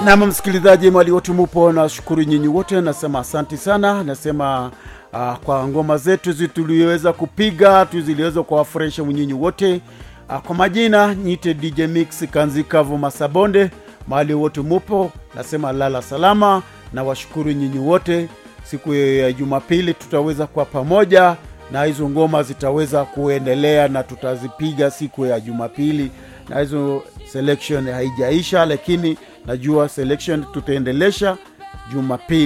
nam msikilizaji mali wote mupo nashukuru nyinyi wote nasema asanti sana nasema uh, kwa ngoma zetu zi tuliweza kupiga tu ziliweza kuwafurahisha nyinyi wote uh, kwa majina nyite dj mix kanzikavu masabonde mahali wote mupo nasema lala salama na washukuru nyinyi wote siku ya jumapili tutaweza kuwa pamoja na hizo ngoma zitaweza kuendelea na tutazipiga siku ya jumapili na hizo selection haijaisha lakini najua selection tutaendelesha jumapili